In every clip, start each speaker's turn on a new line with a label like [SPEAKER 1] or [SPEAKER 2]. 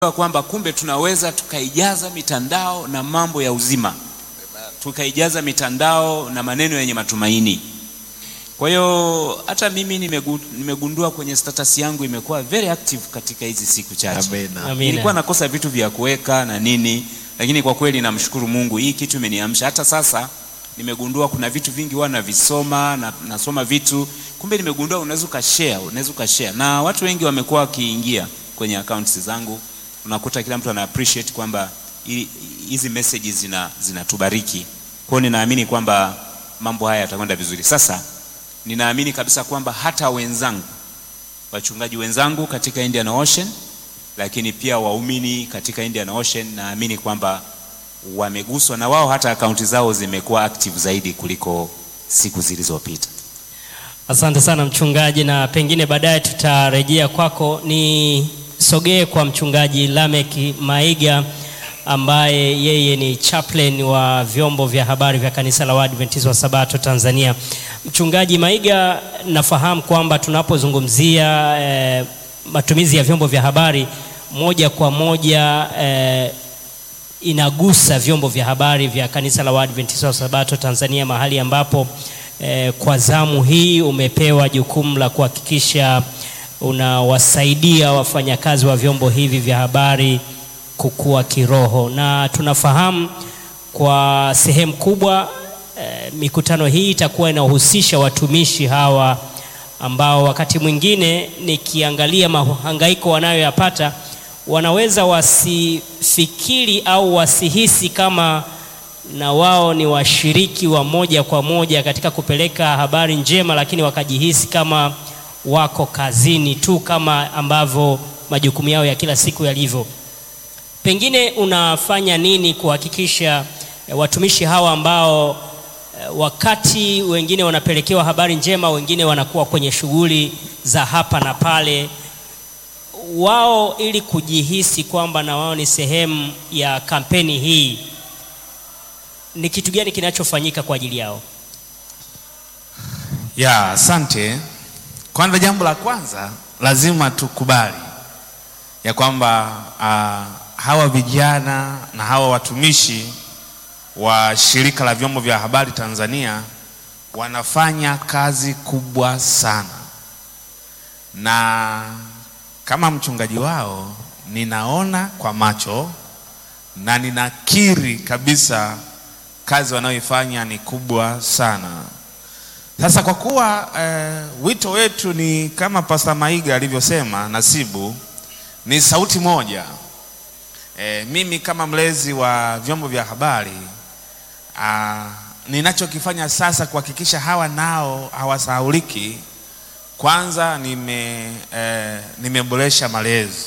[SPEAKER 1] kwamba kumbe tunaweza tukaijaza mitandao na mambo ya uzima, tukaijaza mitandao na maneno yenye matumaini. Kwa hiyo hata mimi nimegu, nimegundua kwenye status yangu imekuwa very active katika hizi siku chache.
[SPEAKER 2] Amina.
[SPEAKER 1] Nilikuwa nakosa vitu vya kuweka na nini, lakini kwa kweli namshukuru Mungu, hii kitu imeniamsha. Hata sasa nimegundua kuna vitu vingi huwa navisoma na, nasoma vitu kumbe nimegundua unaweza ukashare, unaweza ukashare na watu wengi wamekuwa wakiingia kwenye accounts zangu, unakuta kila mtu ana appreciate kwamba hi- hizi messages zina zinatubariki. Kwa hiyo ninaamini kwamba mambo haya yatakwenda vizuri. Sasa ninaamini kabisa kwamba hata wenzangu wachungaji wenzangu katika Indian Ocean, lakini pia waumini katika Indian Ocean, naamini kwamba wameguswa na wao, hata akaunti zao zimekuwa active zaidi kuliko siku zilizopita.
[SPEAKER 2] Asante sana mchungaji, na pengine baadaye tutarejea kwako. Nisogee kwa mchungaji Lamek Maiga ambaye yeye ni chaplain wa vyombo vya habari vya kanisa la Waadventista wa Sabato Tanzania. Mchungaji Maiga, nafahamu kwamba tunapozungumzia eh, matumizi ya vyombo vya habari moja kwa moja eh, inagusa vyombo vya habari vya kanisa la Waadventista wa Sabato Tanzania, mahali ambapo eh, kwa zamu hii umepewa jukumu la kuhakikisha unawasaidia wafanyakazi wa vyombo hivi vya habari kukua kiroho, na tunafahamu kwa sehemu kubwa eh, mikutano hii itakuwa inahusisha watumishi hawa ambao wakati mwingine nikiangalia mahangaiko wanayoyapata wanaweza wasifikiri au wasihisi kama na wao ni washiriki wa moja kwa moja katika kupeleka habari njema, lakini wakajihisi kama wako kazini tu kama ambavyo majukumu yao ya kila siku yalivyo. Pengine unafanya nini kuhakikisha eh, watumishi hawa ambao eh, wakati wengine wanapelekewa habari njema, wengine wanakuwa kwenye shughuli za hapa na pale, wao ili kujihisi kwamba na wao ni sehemu ya kampeni hii, ni kitu gani kinachofanyika kwa ajili yao?
[SPEAKER 3] Ya, asante. Kwanza, jambo la kwanza lazima tukubali ya kwamba uh, hawa vijana na hawa watumishi wa shirika la vyombo vya habari Tanzania wanafanya kazi kubwa sana, na kama mchungaji wao ninaona kwa macho na ninakiri kabisa kazi wanayoifanya ni kubwa sana. Sasa kwa kuwa eh, wito wetu ni kama Pastor Maiga alivyosema, Nasibu, ni sauti moja. Eh, mimi kama mlezi wa vyombo vya habari ah, ninachokifanya sasa kuhakikisha hawa nao hawasahauliki, kwanza nime eh, nimeboresha malezi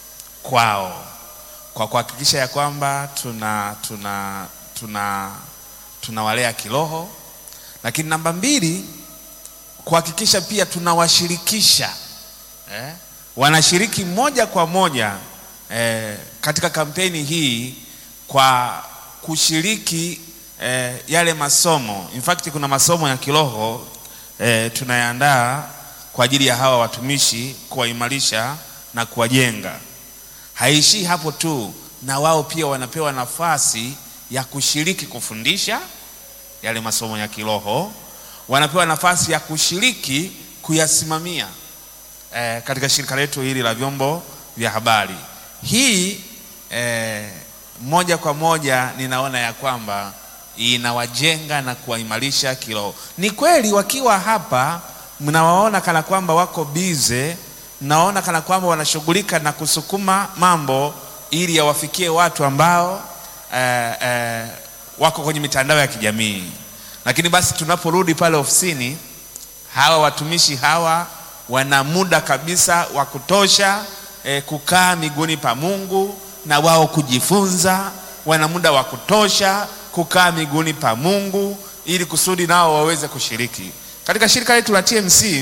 [SPEAKER 3] kwao kwa kuhakikisha ya kwamba tuna tuna tuna tunawalea kiroho lakini namba mbili kuhakikisha pia tunawashirikisha eh, wanashiriki moja kwa moja eh, katika kampeni hii kwa kushiriki eh, yale masomo. In fact kuna masomo ya kiroho eh, tunayaandaa kwa ajili ya hawa watumishi kuwaimarisha na kuwajenga. Haishii hapo tu, na wao pia wanapewa nafasi ya kushiriki kufundisha yale masomo ya kiroho, wanapewa nafasi ya kushiriki kuyasimamia eh, katika shirika letu hili la vyombo vya habari. Hii eh, moja kwa moja ninaona ya kwamba inawajenga na kuwaimarisha kiroho. Ni kweli wakiwa hapa mnawaona kana kwamba wako bize, mnaona kana kwamba wanashughulika na kusukuma mambo ili yawafikie watu ambao eh, eh, wako kwenye mitandao ya kijamii, lakini basi tunaporudi pale ofisini, hawa watumishi hawa wana muda kabisa wa kutosha eh, kukaa miguuni pa Mungu na wao kujifunza. Wana muda wa kutosha kukaa miguuni pa Mungu ili kusudi nao waweze kushiriki katika shirika letu la TMC.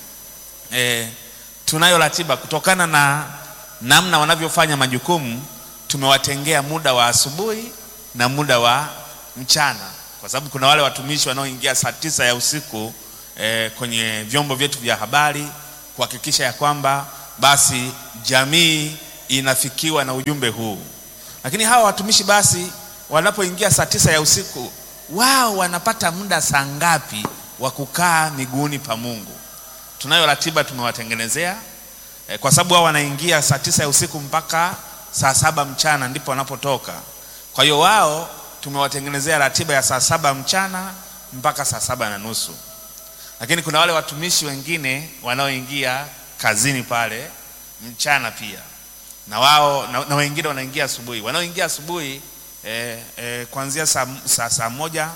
[SPEAKER 3] Eh, tunayo ratiba kutokana na namna wanavyofanya majukumu, tumewatengea muda wa asubuhi na muda wa mchana, kwa sababu kuna wale watumishi wanaoingia saa tisa ya usiku eh, kwenye vyombo vyetu vya habari kuhakikisha ya kwamba basi jamii inafikiwa na ujumbe huu. Lakini hawa watumishi basi wanapoingia saa tisa ya usiku, wao wanapata muda saa ngapi wa kukaa miguuni pa Mungu? Tunayo ratiba tumewatengenezea eh, kwa sababu wao wanaingia saa tisa ya usiku mpaka saa saba mchana ndipo wanapotoka. Kwa hiyo wao tumewatengenezea ratiba ya saa saba mchana mpaka saa saba na nusu lakini kuna wale watumishi wengine wanaoingia kazini pale mchana pia na wao na, na wengine wanaingia asubuhi. Wanaoingia asubuhi eh, eh, kuanzia saa, saa, saa moja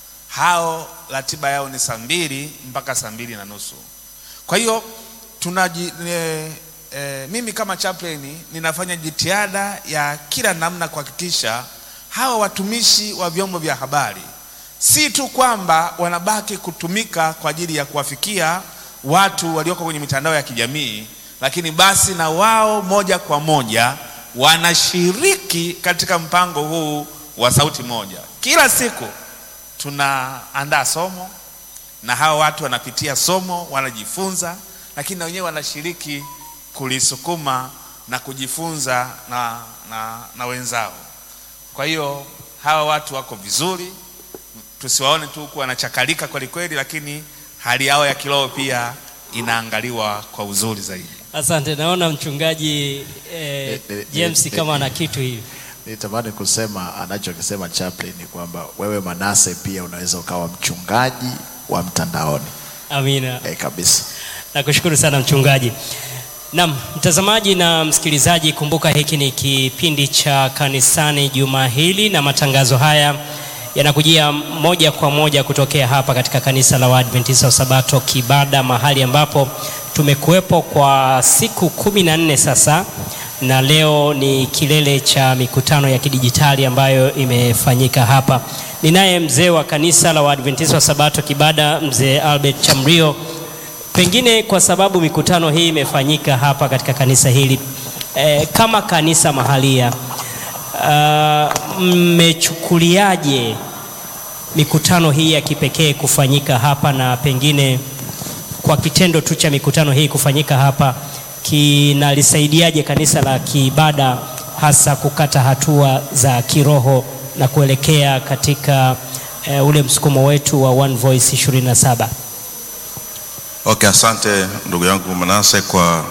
[SPEAKER 3] hao ratiba yao ni saa mbili mpaka saa mbili na nusu. Kwa hiyo tunaji eh, eh, mimi kama chaplain ninafanya jitihada ya kila namna kuhakikisha hawa watumishi wa vyombo vya habari si tu kwamba wanabaki kutumika kwa ajili ya kuwafikia watu walioko kwenye mitandao ya kijamii, lakini basi na wao moja kwa moja wanashiriki katika mpango huu wa sauti moja. Kila siku tunaandaa somo na hawa watu wanapitia somo, wanajifunza, lakini na wenyewe wanashiriki kulisukuma na kujifunza na, na, na wenzao. Kwa hiyo hawa watu wako vizuri tusiwaone tu kuwa wanachakalika kweli kweli, lakini hali yao ya kiroho pia inaangaliwa kwa uzuri zaidi.
[SPEAKER 2] Asante, naona mchungaji eh,
[SPEAKER 4] Eh, eh,
[SPEAKER 2] James
[SPEAKER 4] eh,
[SPEAKER 2] kama
[SPEAKER 4] eh,
[SPEAKER 2] ana kitu hivi.
[SPEAKER 4] Nitamani kusema anachokisema chaplain ni kwamba wewe Manase pia unaweza ukawa mchungaji wa mtandaoni
[SPEAKER 2] Amina.
[SPEAKER 4] eh, kabisa.
[SPEAKER 2] Nakushukuru sana mchungaji. Naam, mtazamaji na msikilizaji, kumbuka hiki ni kipindi cha kanisani juma hili, na matangazo haya yanakujia moja kwa moja kutokea hapa katika kanisa la Waadventista wa Sabato Kibada, mahali ambapo tumekuwepo kwa siku kumi na nne sasa, na leo ni kilele cha mikutano ya kidijitali ambayo imefanyika hapa. Ninaye mzee wa kanisa la Waadventista wa Sabato Kibada, mzee Albert Chamrio. Pengine kwa sababu mikutano hii imefanyika hapa katika kanisa hili e, kama kanisa mahalia ah, mmechukuliaje mikutano hii ya kipekee kufanyika hapa, na pengine kwa kitendo tu cha mikutano hii kufanyika hapa kinalisaidiaje kanisa la Kibada hasa kukata hatua za kiroho na kuelekea katika e, ule msukumo wetu wa One Voice 27?
[SPEAKER 5] Okay, asante ndugu yangu Manase kwa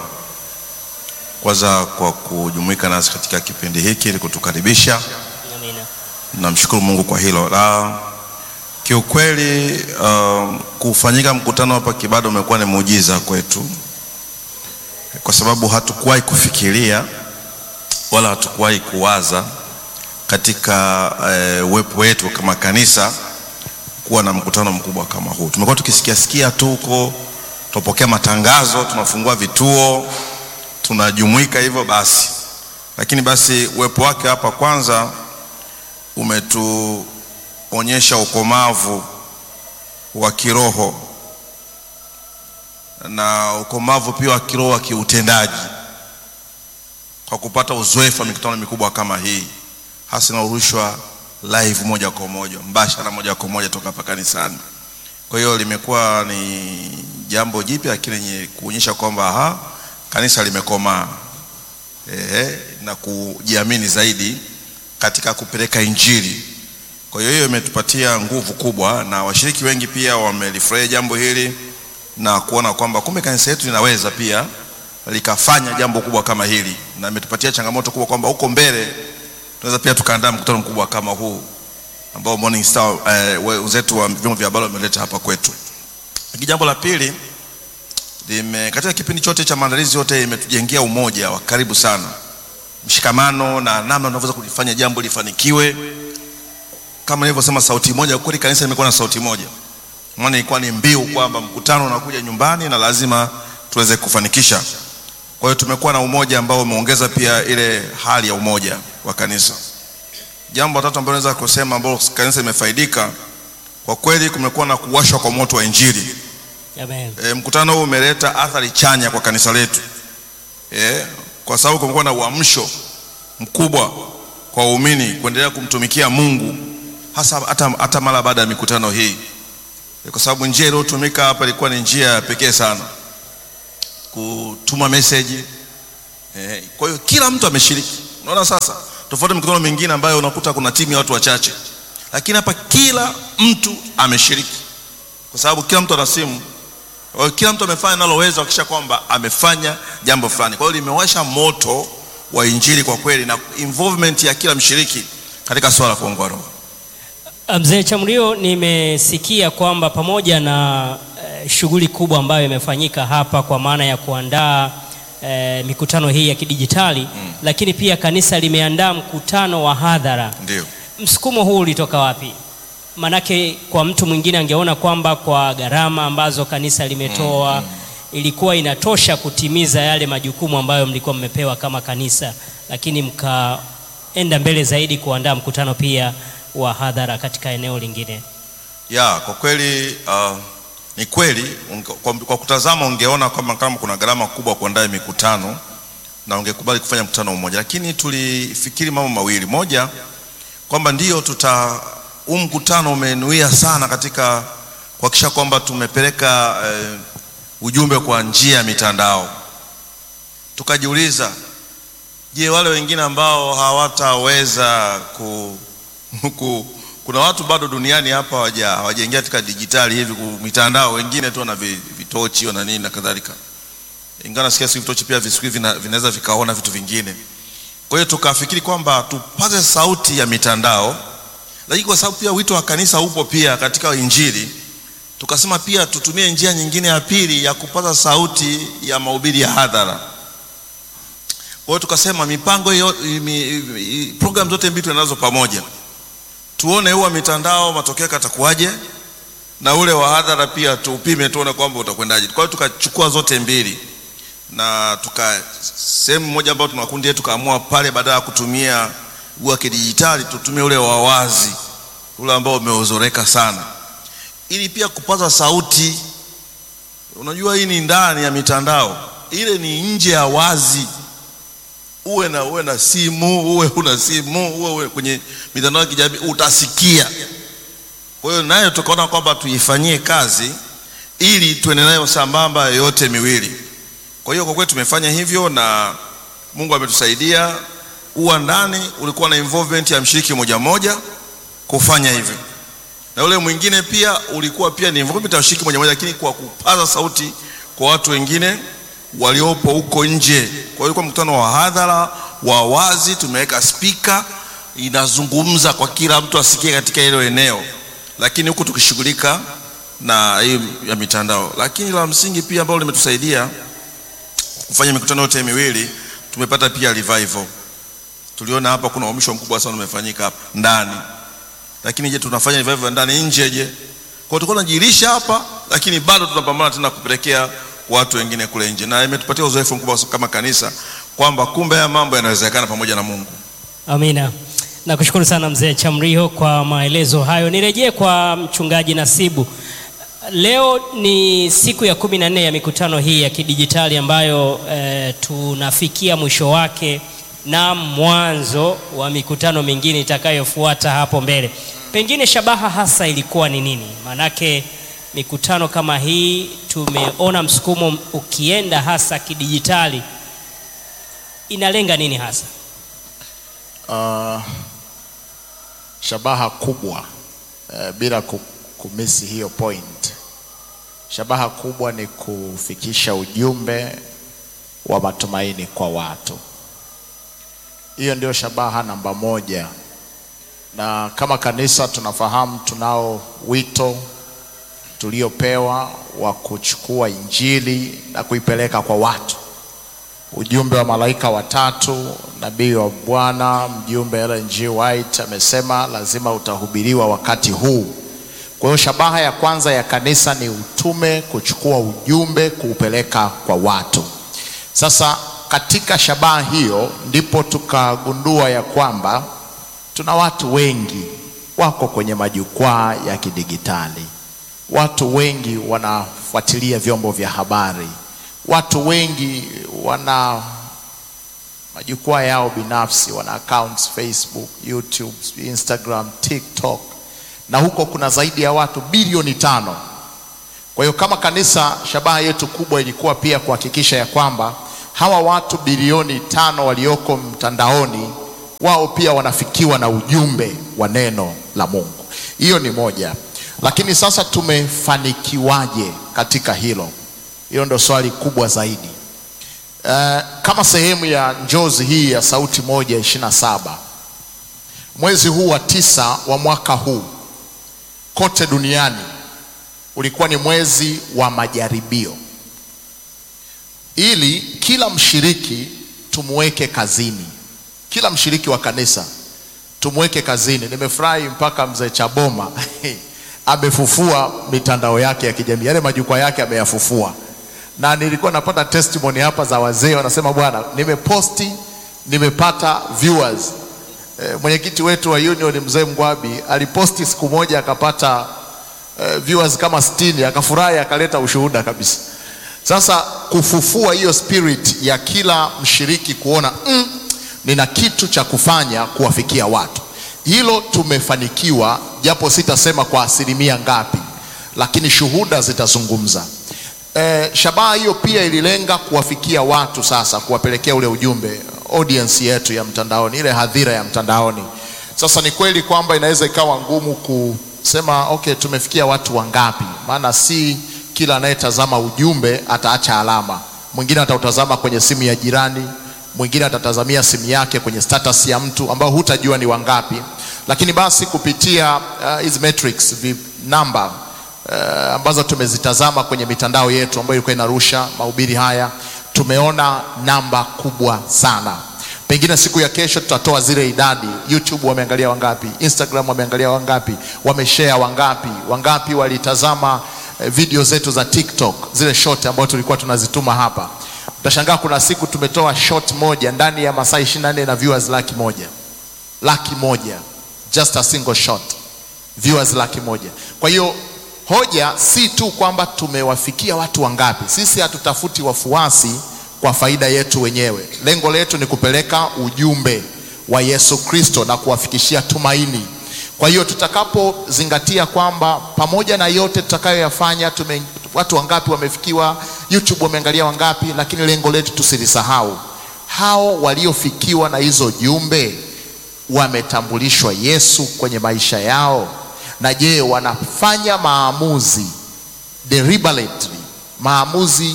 [SPEAKER 5] kwanza kwa kujumuika nasi katika kipindi hiki ili kutukaribisha.
[SPEAKER 2] Amina.
[SPEAKER 5] Namshukuru Mungu kwa hilo. La kiukweli, um, kufanyika mkutano hapa Kibada umekuwa ni muujiza kwetu, kwa sababu hatukuwahi kufikiria wala hatukuwahi kuwaza katika eh, uwepo wetu kama kanisa kuwa na mkutano mkubwa kama huu. Tumekuwa tukisikia sikia tu huko, tunapokea matangazo, tunafungua vituo, tunajumuika hivyo basi, lakini basi uwepo wake hapa kwanza umetuonyesha ukomavu wa kiroho na ukomavu pia wa kiroho wa kiutendaji kwa kupata uzoefu wa mikutano mikubwa kama hii, hasa inaorushwa live moja kwa moja mbashara moja kwa moja toka hapa kanisani. Kwa hiyo limekuwa ni jambo jipya, lakini lenye kuonyesha kwamba aha, kanisa limekomaa ehe, na kujiamini zaidi katika kupeleka Injili. Kwa hiyo hiyo imetupatia nguvu kubwa, na washiriki wengi pia wamelifurahia jambo hili na kuona kwamba kumbe kanisa letu linaweza pia likafanya jambo kubwa kama hili, na imetupatia changamoto kubwa kwamba huko mbele tunaweza pia tukaandaa mkutano mkubwa kama huu ambao Morning Star eh, wenzetu wa vyombo vya habari wameleta hapa kwetu. Lakini jambo la pili lime, katika kipindi chote cha maandalizi yote imetujengea umoja wa karibu sana, mshikamano na namna tunavyoweza kulifanya jambo lifanikiwe. Kama nilivyosema, sauti moja. Kweli kanisa limekuwa na sauti moja, maana ilikuwa ni mbiu kwamba mkutano unakuja nyumbani na lazima tuweze kufanikisha. Kwa hiyo tumekuwa na umoja ambao umeongeza pia ile hali ya umoja wa kanisa. Jambo la tatu ambalo naweza kusema ambalo kanisa imefaidika kwa kweli, kumekuwa na kuwashwa kwa moto wa Injili.
[SPEAKER 2] Amen.
[SPEAKER 5] E, mkutano huu umeleta athari chanya kwa kanisa letu e, kwa sababu kumekuwa na uamsho mkubwa kwa waumini kuendelea kumtumikia Mungu hasa hata, hata mara baada ya mikutano hii e, kwa sababu njia iliyotumika hapa ilikuwa ni njia ya pekee sana kutuma meseji Eh, kwa hiyo kila mtu ameshiriki. Unaona sasa, tofauti na mikutano mingine ambayo unakuta kuna timu ya watu wachache, lakini hapa kila mtu ameshiriki, kwa sababu kila mtu ana simu. Kwa hiyo kila mtu amefanya naloweza kuhakikisha kwamba amefanya jambo fulani. Kwa hiyo limewasha moto wa injili kwa kweli, na involvement ya kila mshiriki katika swala la kuongoa roho.
[SPEAKER 2] Mzee Chamrio, nimesikia kwamba pamoja na eh, shughuli kubwa ambayo imefanyika hapa kwa maana ya kuandaa eh, mikutano hii ya kidijitali mm, lakini pia kanisa limeandaa mkutano wa hadhara.
[SPEAKER 5] Ndio.
[SPEAKER 2] Msukumo huu ulitoka wapi? Manake kwa mtu mwingine angeona kwamba kwa gharama ambazo kanisa limetoa ilikuwa inatosha kutimiza yale majukumu ambayo mlikuwa mmepewa kama kanisa, lakini mkaenda mbele zaidi kuandaa mkutano pia wa hadhara katika eneo lingine.
[SPEAKER 5] Ya, kwa kweli uh, ni kweli unge, kwa, kwa kutazama ungeona kwamba kama kuna gharama kubwa kuandaa mikutano na ungekubali kufanya mkutano mmoja, lakini tulifikiri mambo mawili. Moja, kwamba ndio tuta huu mkutano umenuia sana katika kuhakikisha kwamba tumepeleka eh, ujumbe kwa njia ya mitandao. Tukajiuliza, je, wale wengine ambao hawataweza ku, ku kuna watu bado duniani hapa hawaja hawajaingia katika dijitali hivi ku- mitandao, wengine tu wana vi- vitochi wana nini na kadhalika, ingawa nasikia siku vitochi pia siku hivi vina- vinaweza vikaona vitu vingine. Kwa hiyo tukafikiri kwamba tupaze sauti ya mitandao, lakini kwa sababu pia wito wa kanisa upo pia katika Injili, tukasema pia tutumie njia nyingine ya pili ya kupaza sauti ya mahubiri ya hadhara. Kwa hiyo tukasema mipango hiyo, mi- mi- program zote mbili tunazo pamoja tuone huwa mitandao matokeo yake yatakuwaje, na ule wa hadhara pia tuupime, tuone kwamba utakwendaje. Kwa hiyo tukachukua zote mbili na tuka sehemu moja ambayo tuna kundi yetu, tukaamua pale, badala ya kutumia wa kidijitali, tutumie ule wa wazi, ule ambao umeozoreka sana, ili pia kupaza sauti. Unajua, hii ni ndani ya mitandao, ile ni nje ya wazi uwe na uwe na simu uwe huna simu uwe, uwe kwenye mitandao ya kijamii utasikia. Kwa hiyo nayo tukaona kwamba tuifanyie kazi ili tuende nayo sambamba yote miwili. Kwa hiyo kwa kweli tumefanya hivyo na Mungu ametusaidia. Uwa ndani ulikuwa na involvement ya mshiriki moja moja kufanya hivyo, na ule mwingine pia ulikuwa pia ni involvement ya mshiriki moja moja, lakini kwa kupaza sauti kwa watu wengine waliopo huko nje. Kwa hiyo ilikuwa mkutano wa hadhara wa wazi, tumeweka spika inazungumza kwa kila mtu asikie katika hilo eneo, lakini huku tukishughulika na hii ya mitandao. Lakini la msingi pia ambalo limetusaidia kufanya mikutano yote miwili, tumepata pia revival. Tuliona hapa kuna uhamisho mkubwa sana umefanyika hapa ndani, lakini je, tunafanya revival ndani nje? Je, kwa hiyo tulikuwa tunajilisha hapa, lakini bado tunapambana tena kupelekea watu wengine kule nje, na imetupatia uzoefu mkubwa kama kanisa kwamba kumbe haya mambo yanawezekana pamoja na Mungu.
[SPEAKER 2] Amina. Nakushukuru sana mzee Chamriho kwa maelezo hayo. Nirejee kwa mchungaji Nasibu. Leo ni siku ya kumi na nne ya mikutano hii ya kidijitali ambayo eh, tunafikia mwisho wake na mwanzo wa mikutano mingine itakayofuata hapo mbele. Pengine shabaha hasa ilikuwa ni nini? Maanake mikutano kama hii tumeona msukumo ukienda hasa kidijitali, inalenga nini hasa?
[SPEAKER 4] Uh, shabaha kubwa uh, bila ku- kumisi hiyo point. Shabaha kubwa ni kufikisha ujumbe wa matumaini kwa watu. Hiyo ndio shabaha namba moja, na kama kanisa tunafahamu tunao wito tuliopewa wa kuchukua injili na kuipeleka kwa watu ujumbe wa malaika watatu, nabii wa Bwana, mjumbe Ellen G. White amesema lazima utahubiriwa wakati huu. Kwa hiyo shabaha ya kwanza ya kanisa ni utume, kuchukua ujumbe, kuupeleka kwa watu. Sasa katika shabaha hiyo ndipo tukagundua ya kwamba tuna watu wengi wako kwenye majukwaa ya kidigitali, watu wengi wanafuatilia vyombo vya habari, watu wengi wana majukwaa yao binafsi, wana accounts Facebook, YouTube, Instagram, TikTok na huko kuna zaidi ya watu bilioni tano. Kwa hiyo kama kanisa, shabaha yetu kubwa ilikuwa pia kuhakikisha ya kwamba hawa watu bilioni tano walioko mtandaoni, wao pia wanafikiwa na ujumbe wa neno la Mungu. Hiyo ni moja, lakini sasa tumefanikiwaje katika hilo? Hilo ndo swali kubwa zaidi. Uh, kama sehemu ya njozi hii ya Sauti Moja ishirini na saba mwezi huu wa tisa wa mwaka huu kote duniani ulikuwa ni mwezi wa majaribio, ili kila mshiriki tumweke kazini, kila mshiriki wa kanisa tumweke kazini. Nimefurahi mpaka mzee Chaboma amefufua mitandao yake ya kijamii, yale majukwaa yake ameyafufua, na nilikuwa napata testimony hapa za wazee wanasema, bwana, nimeposti nimepata viewers. E, mwenyekiti wetu wa union mzee Mgwabi aliposti siku moja akapata e, viewers kama 60 akafurahi, akaleta ushuhuda kabisa. Sasa kufufua hiyo spirit ya kila mshiriki kuona mm, nina kitu cha kufanya kuwafikia watu, hilo tumefanikiwa, japo sitasema kwa asilimia ngapi, lakini shuhuda zitazungumza. E, shabaha hiyo pia ililenga kuwafikia watu, sasa kuwapelekea ule ujumbe audience yetu ya mtandaoni, ile hadhira ya mtandaoni. Sasa ni kweli kwamba inaweza ikawa ngumu kusema okay, tumefikia watu wangapi, maana si kila anayetazama ujumbe ataacha alama. Mwingine atautazama kwenye simu ya jirani, mwingine atatazamia simu yake kwenye status ya mtu ambao hutajua ni wangapi, lakini basi kupitia hizi uh, metrics namba uh, ambazo tumezitazama kwenye mitandao yetu ambayo ilikuwa inarusha mahubiri haya tumeona namba kubwa sana. Pengine siku ya kesho tutatoa zile idadi. YouTube wameangalia wangapi? Instagram wameangalia wangapi? Wameshare wangapi? Wangapi walitazama eh, video zetu za TikTok, zile short ambazo tulikuwa tunazituma hapa. Utashangaa kuna siku tumetoa short moja ndani ya masaa 24 na viewers laki moja, laki moja, just a single shot, viewers laki moja. Kwa hiyo hoja si tu kwamba tumewafikia watu wangapi. Sisi hatutafuti wafuasi kwa faida yetu wenyewe. Lengo letu ni kupeleka ujumbe wa Yesu Kristo na kuwafikishia tumaini. Kwa hiyo tutakapozingatia kwamba pamoja na yote tutakayoyafanya, tume watu wangapi wamefikiwa, YouTube wameangalia wangapi, lakini lengo letu tusilisahau, hao waliofikiwa na hizo jumbe wametambulishwa Yesu kwenye maisha yao na je, wanafanya maamuzi deliberately, maamuzi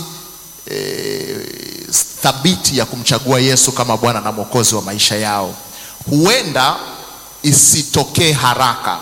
[SPEAKER 4] e, thabiti ya kumchagua Yesu kama Bwana na Mwokozi wa maisha yao? Huenda isitokee haraka,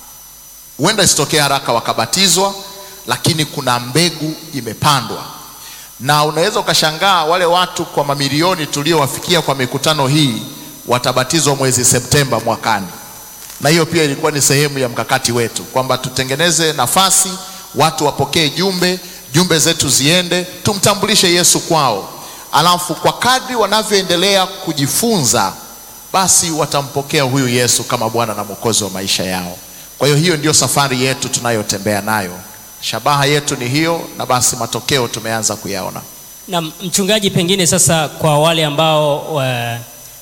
[SPEAKER 4] huenda isitokee haraka wakabatizwa, lakini kuna mbegu imepandwa, na unaweza ukashangaa wale watu kwa mamilioni tuliowafikia kwa mikutano hii watabatizwa mwezi Septemba mwakani na hiyo pia ilikuwa ni sehemu ya mkakati wetu kwamba tutengeneze nafasi, watu wapokee jumbe, jumbe zetu ziende, tumtambulishe Yesu kwao, alafu kwa kadri wanavyoendelea kujifunza, basi watampokea huyu Yesu kama Bwana na Mwokozi wa maisha yao. Kwa hiyo hiyo ndio safari yetu tunayotembea nayo, shabaha yetu ni hiyo, na basi matokeo tumeanza kuyaona.
[SPEAKER 2] Na mchungaji, pengine sasa kwa wale ambao wa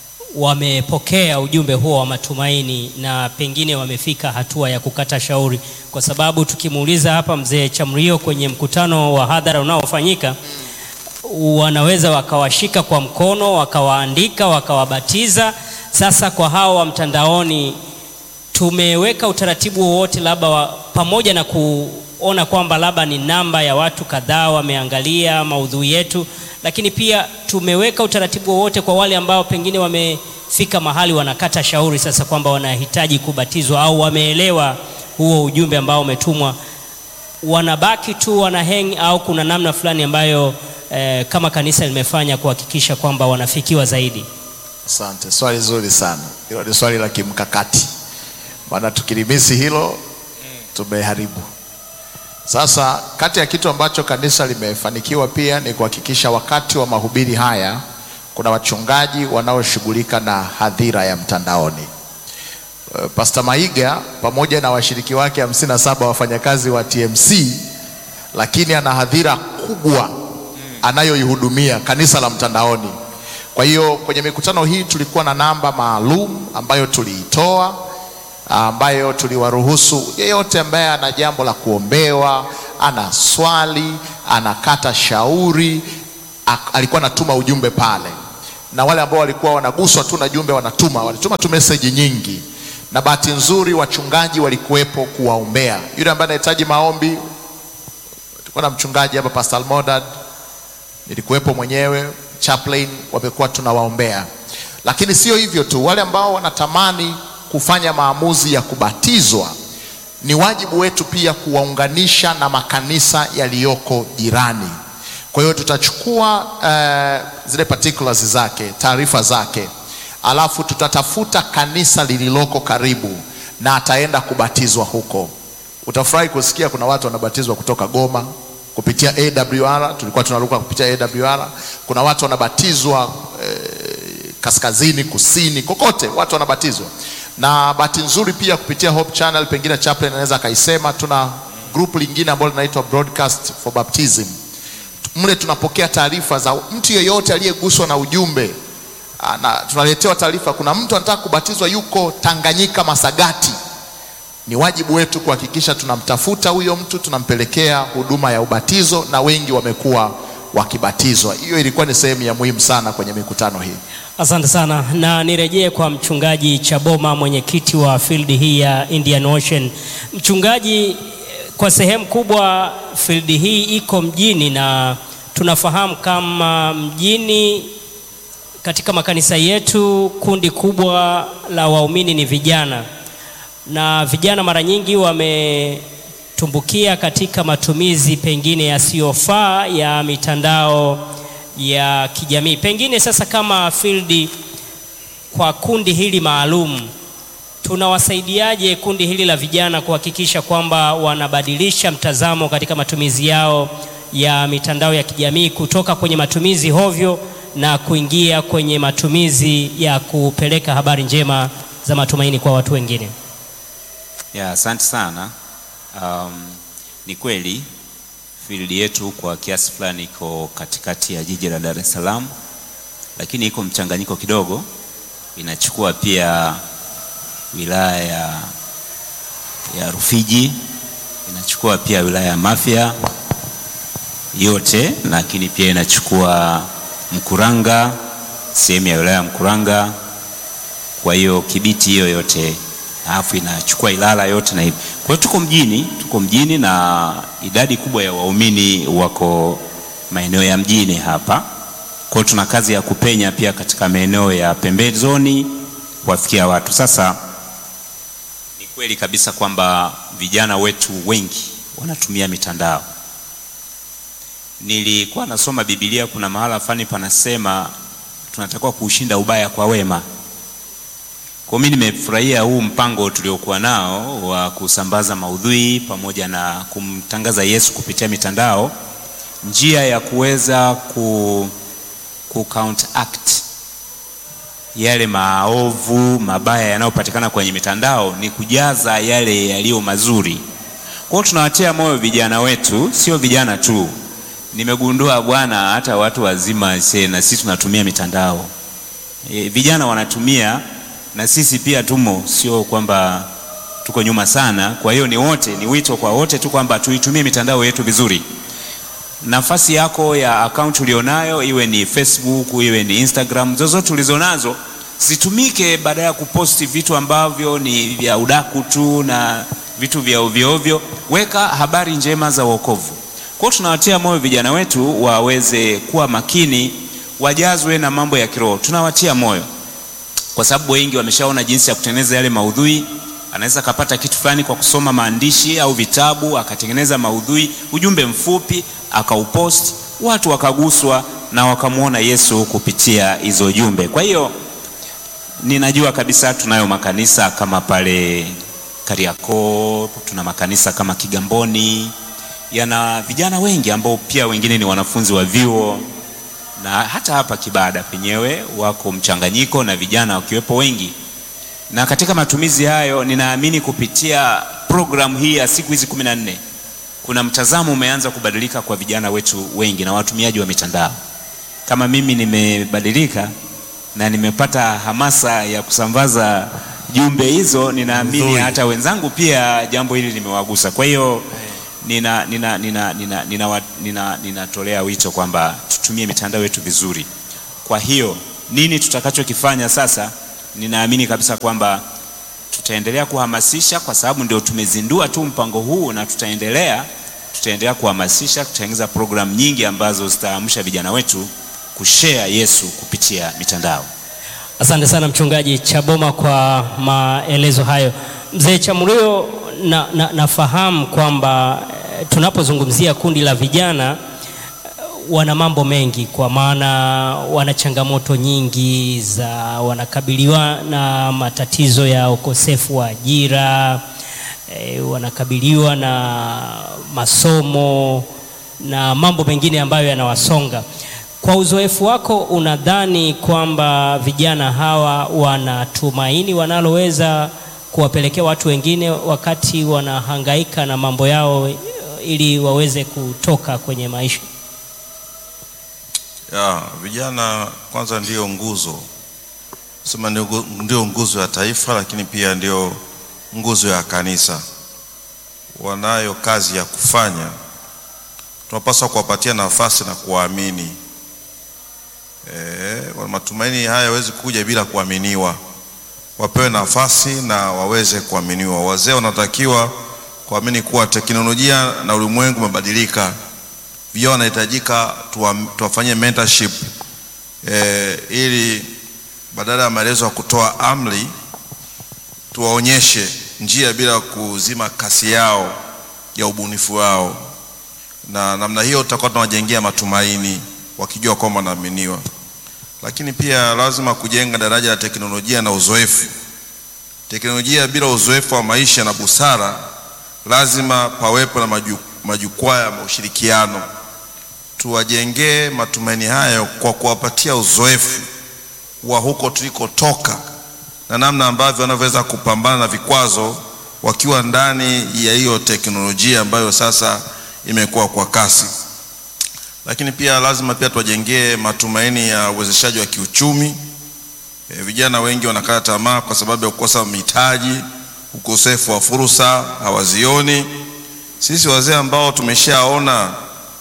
[SPEAKER 2] wamepokea ujumbe huo wa matumaini na pengine wamefika hatua ya kukata shauri, kwa sababu tukimuuliza hapa mzee Chamrio kwenye mkutano wa hadhara unaofanyika, wanaweza wakawashika kwa mkono wakawaandika wakawabatiza. Sasa kwa hao wa mtandaoni, tumeweka utaratibu wowote labda wa, pamoja na kuona kwamba labda ni namba ya watu kadhaa wameangalia maudhui yetu lakini pia tumeweka utaratibu wowote kwa wale ambao pengine wamefika mahali wanakata shauri sasa kwamba wanahitaji kubatizwa au wameelewa huo ujumbe ambao umetumwa, wanabaki tu wana hang au kuna namna fulani ambayo eh, kama kanisa limefanya kuhakikisha kwamba wanafikiwa zaidi?
[SPEAKER 4] Asante, swali zuri sana hilo. Ni swali la kimkakati, maana tukilimisi hilo tumeharibu. Sasa kati ya kitu ambacho kanisa limefanikiwa pia ni kuhakikisha wakati wa mahubiri haya kuna wachungaji wanaoshughulika na hadhira ya mtandaoni. Pastor Maiga pamoja na washiriki wake hamsini na saba wafanyakazi wa TMC, lakini ana hadhira kubwa anayoihudumia kanisa la mtandaoni. Kwa hiyo kwenye mikutano hii tulikuwa na namba maalum ambayo tuliitoa ambayo tuliwaruhusu yeyote ambaye ana jambo la kuombewa, ana swali, anakata shauri, ak- alikuwa anatuma ujumbe pale, na wale ambao walikuwa wanaguswa tu na jumbe wanatuma, walituma tu meseji nyingi, na bahati nzuri wachungaji walikuwepo kuwaombea. Yule ambaye anahitaji maombi, tulikuwa na mchungaji hapa Pastor Almodad, nilikuwepo mwenyewe, chaplain, wamekuwa tunawaombea. Lakini sio hivyo tu, wale ambao wanatamani kufanya maamuzi ya kubatizwa ni wajibu wetu pia kuwaunganisha na makanisa yaliyoko jirani. Kwa hiyo tutachukua uh, zile particulars zake, taarifa zake, alafu tutatafuta kanisa lililoko karibu na ataenda kubatizwa huko. Utafurahi kusikia kuna watu wanabatizwa kutoka Goma kupitia AWR, tulikuwa tunaruka kupitia AWR. Kuna watu wanabatizwa eh, kaskazini, kusini, kokote watu wanabatizwa. Na bahati nzuri pia kupitia Hope Channel, pengine chaplain anaweza akaisema, tuna group lingine ambalo linaitwa Broadcast for Baptism. Mle tunapokea taarifa za mtu yeyote aliyeguswa na ujumbe Ah, na tunaletewa taarifa, kuna mtu anataka kubatizwa yuko Tanganyika Masagati. Ni wajibu wetu kuhakikisha tunamtafuta huyo mtu, tunampelekea huduma ya ubatizo, na wengi wamekuwa wakibatizwa. Hiyo ilikuwa ni sehemu ya muhimu sana kwenye mikutano hii.
[SPEAKER 2] Asante sana, na nirejee kwa mchungaji Chaboma, mwenyekiti wa field hii ya Indian Ocean. Mchungaji, kwa sehemu kubwa field hii iko mjini na tunafahamu kama mjini katika makanisa yetu kundi kubwa la waumini ni vijana, na vijana mara nyingi wametumbukia katika matumizi pengine yasiyofaa ya mitandao ya kijamii. Pengine sasa, kama field, kwa kundi hili maalum, tunawasaidiaje kundi hili la vijana kuhakikisha kwamba wanabadilisha mtazamo katika matumizi yao ya mitandao ya kijamii kutoka kwenye matumizi hovyo na kuingia kwenye matumizi ya kupeleka habari njema za matumaini kwa watu wengine?
[SPEAKER 1] Ya, asante sana. Um, ni kweli field yetu kwa kiasi fulani iko katikati ya jiji la Dar es Salaam, lakini iko mchanganyiko kidogo, inachukua pia wilaya ya, ya Rufiji, inachukua pia wilaya ya Mafia yote, lakini pia inachukua Mkuranga, sehemu ya wilaya ya Mkuranga, kwa hiyo Kibiti hiyo yote alafu inachukua Ilala yote na hivi. Kwa hiyo tuko mjini, tuko mjini na idadi kubwa ya waumini wako maeneo ya mjini hapa. Kwa hiyo tuna kazi ya kupenya pia katika maeneo ya pembezoni kuwafikia watu. Sasa ni kweli kabisa kwamba vijana wetu wengi wanatumia mitandao. Nilikuwa nasoma Biblia, kuna mahala fulani panasema tunatakiwa kuushinda ubaya kwa wema. Kwa mimi nimefurahia huu mpango tuliokuwa nao wa kusambaza maudhui pamoja na kumtangaza Yesu kupitia mitandao, njia ya kuweza ku, ku counteract yale maovu mabaya yanayopatikana kwenye mitandao ni kujaza yale yaliyo mazuri. Kwa hiyo tunawatia moyo vijana wetu, sio vijana tu. Nimegundua bwana, hata watu wazima se, na sisi tunatumia mitandao e, vijana wanatumia na sisi pia tumo, sio kwamba tuko nyuma sana. Kwa hiyo ni wote, ni wito kwa wote tu kwamba tuitumie mitandao yetu vizuri. Nafasi yako ya akaunti ulionayo, iwe ni Facebook, iwe ni Instagram, zozote ulizonazo zitumike, badala ya kuposti vitu ambavyo ni vya udaku tu na vitu vya ovyo ovyo. Weka habari njema za wokovu. Kwa hiyo tunawatia moyo vijana wetu waweze kuwa makini, wajazwe na mambo ya kiroho. Tunawatia moyo kwa sababu wengi wameshaona jinsi ya kutengeneza yale maudhui. Anaweza akapata kitu fulani kwa kusoma maandishi au vitabu, akatengeneza maudhui, ujumbe mfupi, akaupost, watu wakaguswa na wakamwona Yesu kupitia hizo jumbe. Kwa hiyo ninajua kabisa tunayo makanisa kama pale Kariakoo, tuna makanisa kama Kigamboni, yana vijana wengi ambao pia wengine ni wanafunzi wa vyuo na hata hapa Kibada penyewe wako mchanganyiko na vijana wakiwepo wengi, na katika matumizi hayo, ninaamini kupitia programu hii ya siku hizi kumi na nne kuna mtazamo umeanza kubadilika kwa vijana wetu wengi na watumiaji wa mitandao. Kama mimi nimebadilika na nimepata hamasa ya kusambaza jumbe hizo, ninaamini
[SPEAKER 3] Nzuri.
[SPEAKER 1] hata wenzangu pia jambo hili limewagusa. Kwa hiyo nina nina nina nina nina nina ninatolea wito kwamba tutumie mitandao yetu vizuri. Kwa hiyo nini tutakachokifanya sasa, ninaamini kabisa kwamba tutaendelea kuhamasisha kwa sababu ndio tumezindua tu mpango huu, na tutaendelea tutaendelea kuhamasisha, tutatengeneza programu nyingi ambazo zitaamsha vijana wetu kushare Yesu kupitia mitandao.
[SPEAKER 2] Asante sana mchungaji Chaboma kwa maelezo hayo. Mzee Chamrio, na, na, nafahamu kwamba eh, tunapozungumzia kundi la vijana eh, wana mambo mengi, kwa maana wana changamoto nyingi za wanakabiliwa na matatizo ya ukosefu wa ajira eh, wanakabiliwa na masomo na mambo mengine ambayo yanawasonga. Kwa uzoefu wako, unadhani kwamba vijana hawa wana tumaini wanaloweza kuwapelekea watu wengine wakati wanahangaika na mambo yao ili waweze kutoka kwenye maisha?
[SPEAKER 5] Ya, vijana kwanza ndio nguzo sema ndio, ngu- ndio nguzo ya taifa, lakini pia ndio nguzo ya kanisa. Wanayo kazi ya kufanya, tunapaswa kuwapatia nafasi na kuwaamini. E, matumaini haya hawezi kuja bila kuaminiwa. Wapewe nafasi na waweze kuaminiwa. Wazee wanatakiwa kuamini kuwa teknolojia na ulimwengu umebadilika vijana wanahitajika tuwa- tuwafanyie mentorship eh, ili badala ya maelezo ya kutoa amri tuwaonyeshe njia bila kuzima kasi yao ya ubunifu wao, na namna hiyo tutakuwa tunawajengea matumaini wakijua kwamba wanaaminiwa. Lakini pia lazima kujenga daraja la teknolojia na uzoefu. Teknolojia bila uzoefu wa maisha na busara, lazima pawepo na maju- majukwaa ya ushirikiano tuwajengee matumaini hayo kwa kuwapatia uzoefu wa huko tulikotoka na namna ambavyo wanavyoweza kupambana na vikwazo wakiwa ndani ya hiyo teknolojia ambayo sasa imekuwa kwa kasi. Lakini pia lazima pia tuwajengee matumaini ya uwezeshaji wa kiuchumi. E, vijana wengi wanakata tamaa kwa sababu ya kukosa mitaji, ukosefu wa fursa, hawazioni. Sisi wazee ambao tumeshaona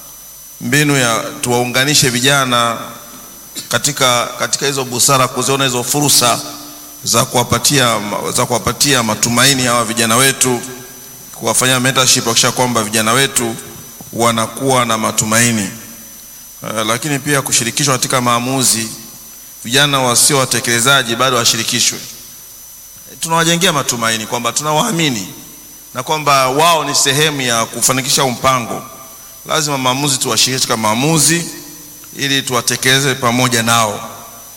[SPEAKER 5] mbinu ya tuwaunganishe vijana katika, katika hizo busara, kuziona hizo fursa za kuwapatia, za kuwapatia matumaini hawa vijana wetu, kuwafanyia mentorship, kuhakikisha kwamba vijana wetu wanakuwa na matumaini uh, lakini pia kushirikishwa katika maamuzi. Vijana wasio watekelezaji bado washirikishwe. Tunawajengea matumaini kwamba tunawaamini na kwamba wao ni sehemu ya kufanikisha mpango lazima maamuzi tuwashirikishe katika maamuzi ili tuwatekeleze pamoja nao.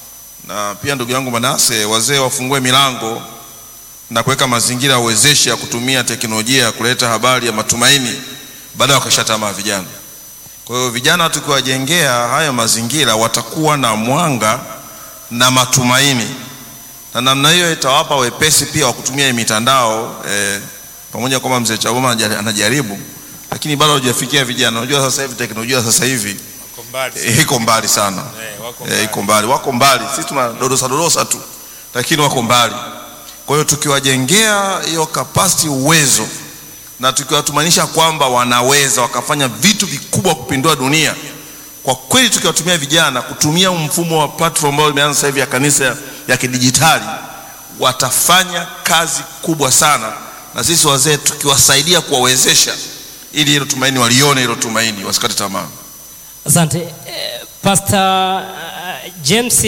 [SPEAKER 5] Na pia ndugu yangu Manase, wazee wafungue milango na kuweka mazingira ya uwezeshi ya kutumia teknolojia ya kuleta habari ya matumaini baada ya kukisha tamaa vijana. Kwa hiyo vijana tukiwajengea hayo mazingira, watakuwa na mwanga na matumaini, na namna hiyo itawapa wepesi pia wa kutumia hii mitandao eh, pamoja kwamba mzee Chagoma anajaribu lakini bado hajafikia vijana. Unajua sasa hivi teknolojia sasa hivi eh, iko mbali sana eh, iko mbali, wako mbali. Sisi tuna dodosa dodosa tu, lakini wako mbali. Kwa hiyo tukiwajengea hiyo capacity, uwezo, na tukiwatumanisha kwamba wanaweza wakafanya vitu vikubwa kupindua dunia, kwa kweli, tukiwatumia vijana kutumia mfumo wa platform ambao imeanza sasa hivi ya kanisa ya kidijitali, watafanya kazi kubwa sana, na sisi wazee tukiwasaidia kuwawezesha ili hilo tumaini walione hilo tumaini, wasikate tamaa.
[SPEAKER 2] Asante eh, Pastor uh, James,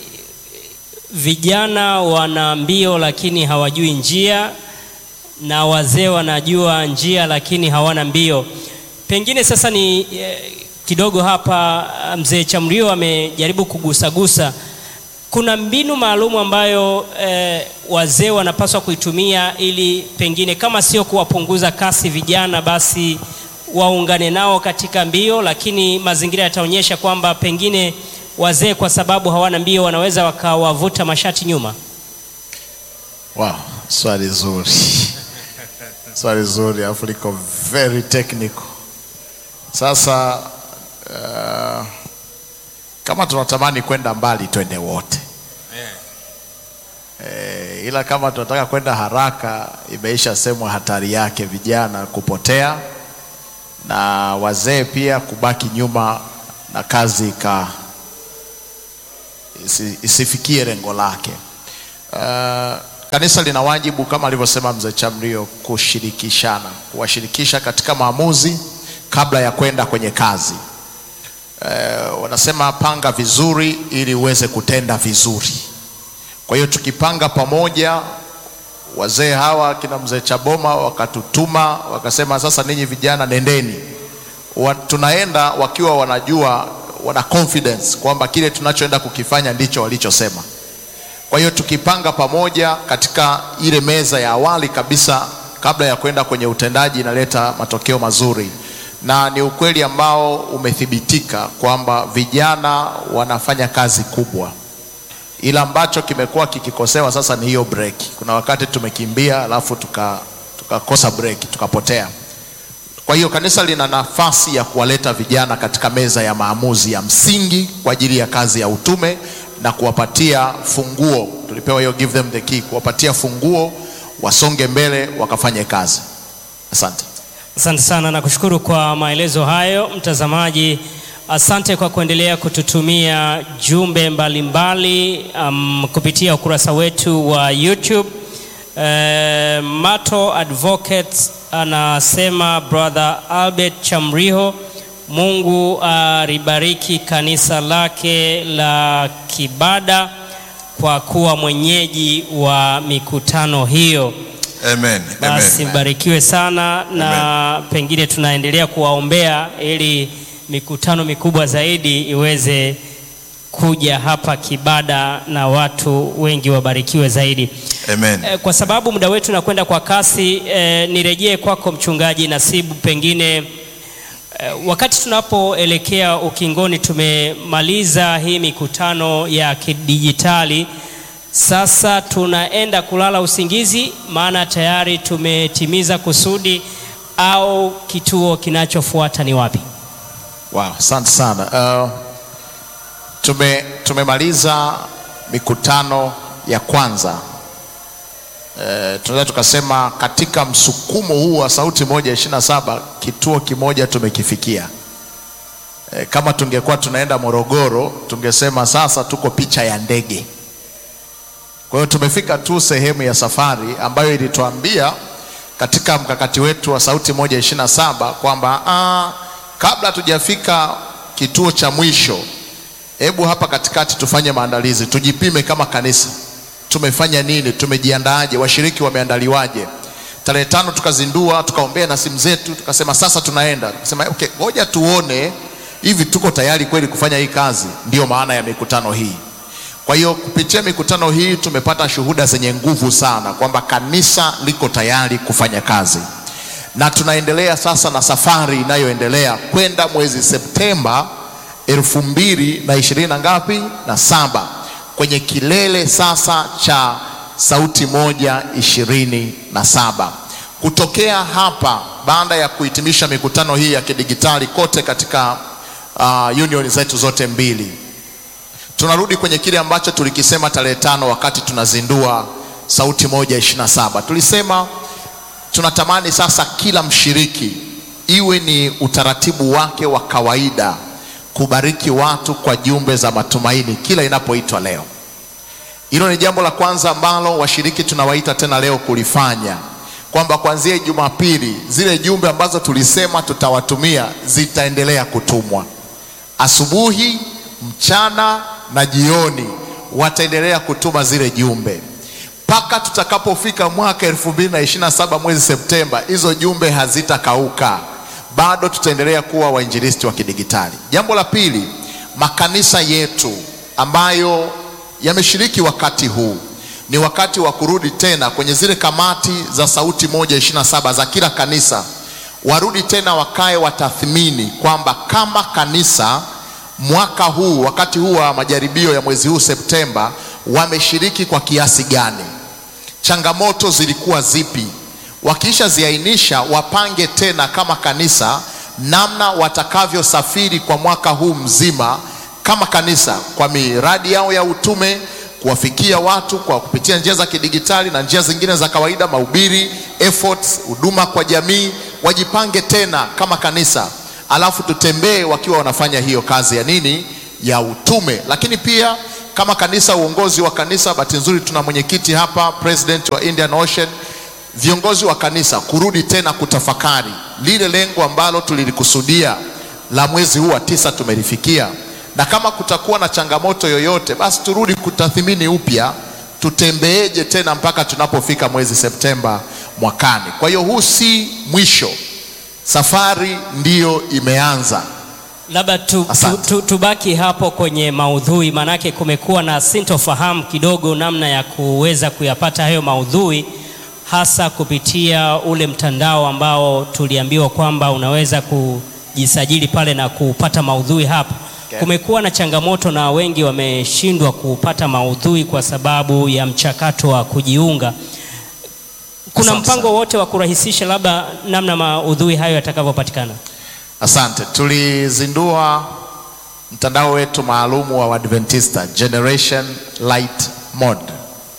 [SPEAKER 2] vijana wana mbio lakini hawajui njia na wazee wanajua njia lakini hawana mbio. Pengine sasa ni eh, kidogo hapa mzee Chamrio amejaribu kugusagusa kuna mbinu maalum ambayo eh, wazee wanapaswa kuitumia ili pengine kama sio kuwapunguza kasi vijana, basi waungane nao katika mbio, lakini mazingira yataonyesha kwamba pengine wazee kwa sababu hawana mbio wanaweza wakawavuta mashati nyuma.
[SPEAKER 4] Wow, swali zuri swali zuri, alafu liko very technical. Sasa uh, kama tunatamani kwenda mbali twende wote e, ila kama tunataka kwenda haraka, imeisha semwa hatari yake vijana kupotea na wazee pia kubaki nyuma na kazi ika isi, isifikie lengo lake. Uh, kanisa lina wajibu kama alivyosema mzee Chamrio kushirikishana, kuwashirikisha katika maamuzi kabla ya kwenda kwenye kazi. Uh, wanasema panga vizuri ili uweze kutenda vizuri. Kwa hiyo tukipanga pamoja, wazee hawa kina mzee Chaboma wakatutuma wakasema, sasa ninyi vijana nendeni. Wa, tunaenda wakiwa wanajua wana confidence kwamba kile tunachoenda kukifanya ndicho walichosema. Kwa hiyo tukipanga pamoja katika ile meza ya awali kabisa kabla ya kwenda kwenye utendaji inaleta matokeo mazuri, na ni ukweli ambao umethibitika kwamba vijana wanafanya kazi kubwa, ila ambacho kimekuwa kikikosewa sasa ni hiyo break. Kuna wakati tumekimbia alafu tuka tukakosa break tukapotea. Kwa hiyo kanisa lina nafasi ya kuwaleta vijana katika meza ya maamuzi ya msingi kwa ajili ya kazi ya utume na kuwapatia funguo. Tulipewa hiyo give them the key, kuwapatia funguo wasonge mbele wakafanye kazi. Asante.
[SPEAKER 2] Asante sana na kushukuru kwa maelezo hayo. Mtazamaji, asante kwa kuendelea kututumia jumbe mbalimbali um, kupitia ukurasa wetu wa YouTube. Uh, Mato Advocate anasema brother Albert Chamriho, Mungu alibariki kanisa lake la Kibada kwa kuwa mwenyeji wa mikutano hiyo.
[SPEAKER 5] Amen.
[SPEAKER 2] Basi
[SPEAKER 5] Amen.
[SPEAKER 2] mbarikiwe sana na pengine tunaendelea kuwaombea ili mikutano mikubwa zaidi iweze kuja hapa Kibada na watu wengi wabarikiwe zaidi.
[SPEAKER 5] Amen.
[SPEAKER 2] Eh, Kwa sababu muda wetu unakwenda kwa kasi, eh, nirejee kwako mchungaji Nasibu, pengine eh, wakati tunapoelekea ukingoni, tumemaliza hii mikutano ya kidijitali, sasa tunaenda kulala usingizi, maana tayari tumetimiza kusudi, au kituo kinachofuata ni wapi?
[SPEAKER 4] Wow, asante sana. Uh, tume tumemaliza mikutano ya kwanza. Uh, tunaweza tukasema katika msukumo huu wa sauti moja ishirini na saba kituo kimoja tumekifikia. Uh, kama tungekuwa tunaenda Morogoro tungesema sasa tuko picha ya ndege. Kwa hiyo tumefika tu sehemu ya safari ambayo ilituambia katika mkakati wetu wa sauti moja ishirini na saba kwamba ah, kabla hatujafika kituo cha mwisho, hebu hapa katikati tufanye maandalizi, tujipime kama kanisa, tumefanya nini, tumejiandaaje, washiriki wameandaliwaje. Tarehe tano tukazindua, tukaombea na simu zetu, tukasema sasa tunaenda, tukasema okay, ngoja tuone hivi tuko tayari kweli kufanya hii kazi. Ndiyo maana ya mikutano hii. Kwa hiyo kupitia mikutano hii tumepata shuhuda zenye nguvu sana kwamba kanisa liko tayari kufanya kazi, na tunaendelea sasa na safari inayoendelea kwenda mwezi Septemba elfu mbili na ishirini na ngapi na saba kwenye kilele sasa cha sauti moja ishirini na saba kutokea hapa baada ya kuhitimisha mikutano hii ya kidigitali kote katika uh, union zetu zote mbili tunarudi kwenye kile ambacho tulikisema tarehe tano wakati tunazindua sauti moja ishirini na saba tulisema tunatamani sasa kila mshiriki iwe ni utaratibu wake wa kawaida kubariki watu kwa jumbe za matumaini kila inapoitwa leo hilo ni jambo la kwanza ambalo washiriki tunawaita tena leo kulifanya kwamba kuanzia jumapili zile jumbe ambazo tulisema tutawatumia zitaendelea kutumwa asubuhi mchana na jioni wataendelea kutuma zile jumbe mpaka tutakapofika mwaka elfu mbili na ishirini na saba mwezi Septemba, hizo jumbe hazitakauka, bado tutaendelea kuwa wainjilisti wa kidigitali. Jambo la pili, makanisa yetu ambayo yameshiriki wakati huu ni wakati wa kurudi tena kwenye zile kamati za sauti moja ishirini na saba za kila kanisa, warudi tena wakae watathmini kwamba kama kanisa mwaka huu wakati huu wa majaribio ya mwezi huu Septemba wameshiriki kwa kiasi gani, changamoto zilikuwa zipi. Wakiisha ziainisha, wapange tena kama kanisa namna watakavyosafiri kwa mwaka huu mzima kama kanisa kwa miradi yao ya utume, kuwafikia watu kwa kupitia njia za kidigitali na njia zingine za kawaida, mahubiri, efforts, huduma kwa jamii, wajipange tena kama kanisa, alafu tutembee wakiwa wanafanya hiyo kazi ya nini, ya utume. Lakini pia kama kanisa, uongozi wa kanisa, bahati nzuri tuna mwenyekiti hapa, president wa Indian Ocean, viongozi wa kanisa kurudi tena kutafakari lile lengo ambalo tulilikusudia la mwezi huu wa tisa tumelifikia, na kama kutakuwa na changamoto yoyote, basi turudi kutathmini upya tutembeeje tena mpaka tunapofika mwezi Septemba mwakani. Kwa hiyo huu si mwisho, safari ndiyo imeanza.
[SPEAKER 2] Labda tu, tu,
[SPEAKER 4] Asante.
[SPEAKER 2] tu, tubaki hapo kwenye maudhui, maanake kumekuwa na sintofahamu kidogo namna ya kuweza kuyapata hayo maudhui, hasa kupitia ule mtandao ambao tuliambiwa kwamba unaweza kujisajili pale na kupata maudhui hapo.
[SPEAKER 4] Okay.
[SPEAKER 2] Kumekuwa na changamoto na wengi wameshindwa kupata maudhui kwa sababu ya mchakato wa kujiunga. Kuna
[SPEAKER 4] Asante
[SPEAKER 2] mpango
[SPEAKER 4] sana.
[SPEAKER 2] wote wa kurahisisha labda namna maudhui hayo yatakavyopatikana?
[SPEAKER 4] Asante. Tulizindua mtandao wetu maalumu wa Adventista Generation Light Mode.